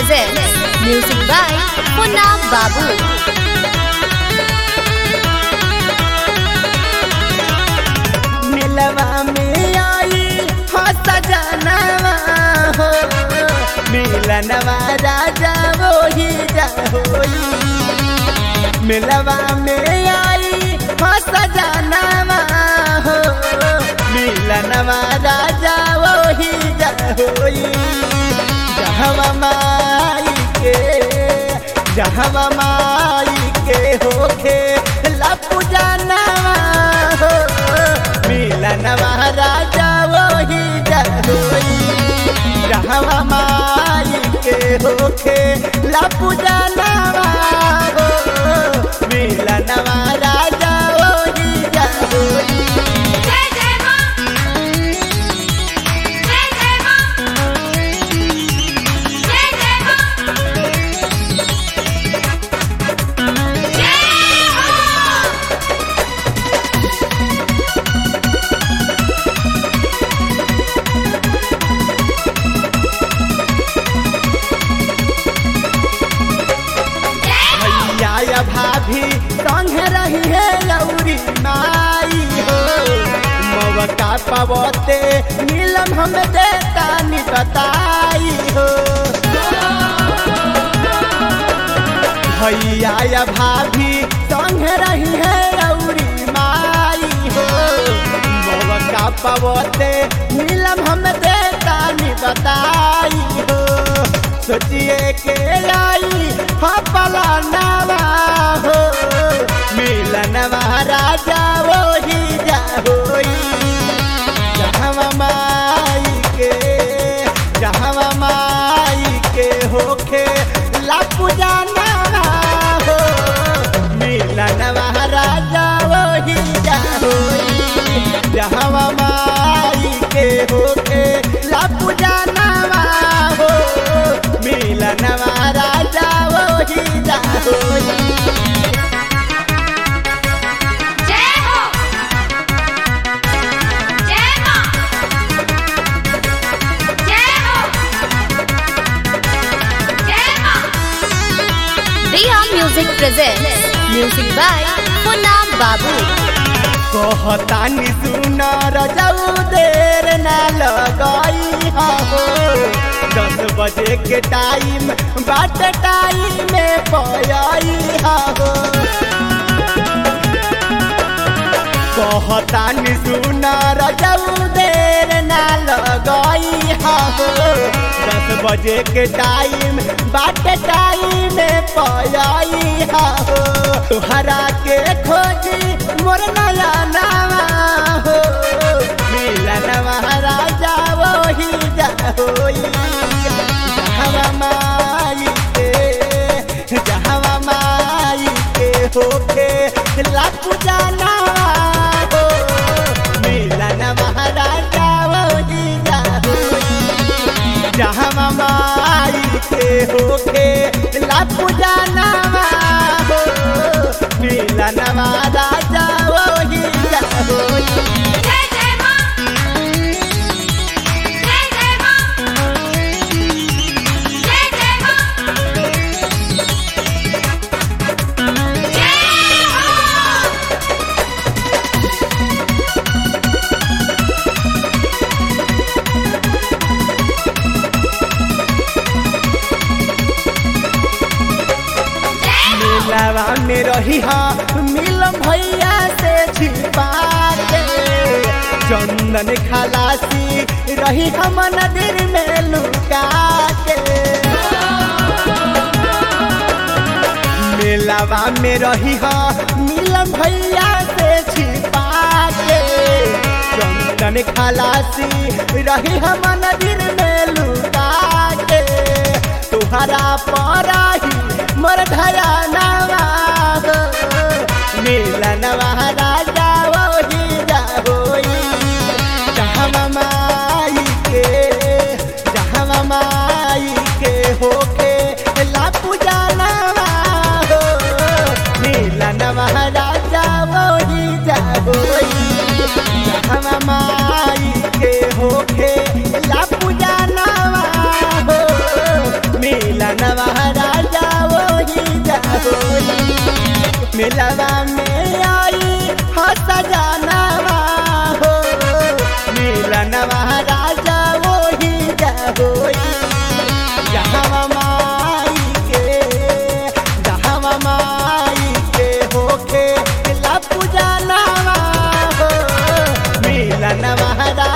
presents music by Punna Babu. मिलवा में आई हो सजनवा हो मिलनवा राजा वही होई मिलवा में आई हो सजनवा हो मिलनवा राजा वही होई जहवा माई के जहवा माई के होखे लपू जानवा हो मिलनवा राजा वही होई जहवा माई के होखे लपू जानवा हो मिलनवा राजा वही होई जय जय मां जय जय मां जय जय मां जय हो भैया या भाभी संग रही है लौरी माई हो मवका पवते नीलम हम देता नि बताई हो भैया या भाभी संग रही है लौरी माई हो मवका पवते नीलम हम देता नि बताई हो सोचिए के लाई हपला नवा हो मिलनवा राजा वही जा होई जहवा माई के जहवा माई के होखे लापू जाना हो मिलनवा राजा वही जा होई जहवा माई के होखे लापू जाना हो मिलनवा राजा वही जा होई जय हो जय मां जय हो जय मां Riya Music presents music by Punna Babu. कहतानी सुन रजऊ देर न लगाई हो दस बजे के टाइम बाट टाइम में पयाई हो कहतानी सुन रजऊ देर न लगाई हो दस बजे के टाइम बाट टाइम में पयाई हो तुहरा के खोजी मोर नया नावा हो मिलन महाराजा वही जा होई जहवा माई के जहवा माई के होके लापू जाना हो मिलन महाराजा वही जा होई जहवा माई के होके लापू जाना हो मिलन महाराजा वही जा होई जय जय मां जय जय मां जय जय मां जय हो मिलवा में रही हा मिलम भैया से छिपा के चंदन खलासी रही हम नदिर में लुका के मिलवा में रही हा मिलम भैया से छिपा के चंदन खलासी रही हम नदिर में लुका के तुहरा पराही मोर धया नवा हो मिलनवा राजा वही जा होई जहवा माई के जहवा माई के होके लापू जानवा हो मिलनवा राजा वही जा होई जहवा माई के होके ला पूजा नवा हो मिलन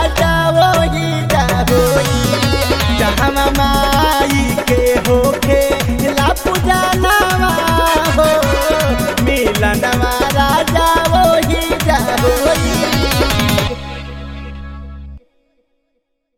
राजा वही